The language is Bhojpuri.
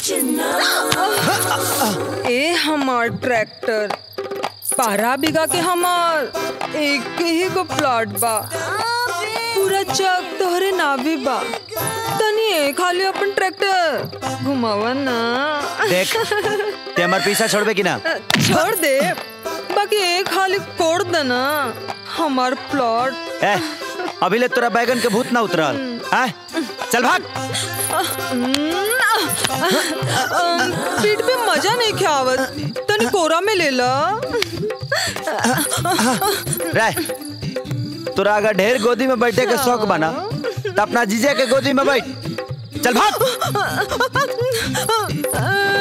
ए हमार ट्रैक्टर बारह बीघा के हमार एक ही गो प्लॉट बा पूरा चक तोहरे नाभी बा तनी ए खाली अपन ट्रैक्टर घुमावा ना देख ते हमार पीछा छोड़बे कि ना छोड़ दे बाकी एक खाली कोड़ देना हमार प्लॉट ए अभी ले तोरा बैगन के भूत ना उतरल हैं चल भाग पीठ पे मजा नहीं खावत तनी कोरा में ले ला रह तोरा अगर ढेर गोदी में बैठे के शौक बना तो अपना जीजे के गोदी में बैठ चल भाग